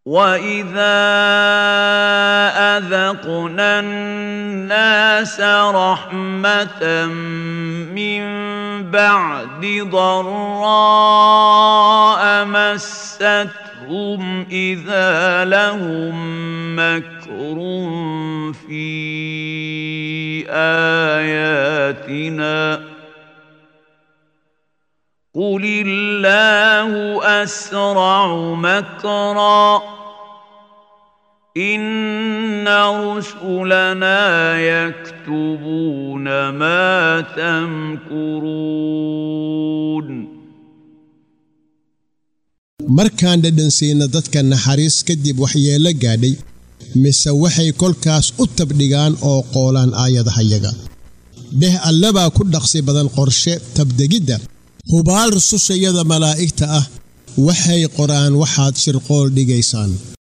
واذا اذقنا الناس رحمه من بعد ضراء مستهم اذا لهم مكر في اياتنا قل الله اسرع مكرا ان رسلنا يكتبون ما تمكرون markaan dhadhansiina dadka naxariis kadib waxyeello gaadhay mise waxay kolkaas u tabdhigaan oo qoolaan aayadahayaga dheh allabaa ku dhaqsi badan qorshe tabdegidda hubaal rusushayada malaa'igta ah waxay qoraan waxaad shirqool dhigaysaan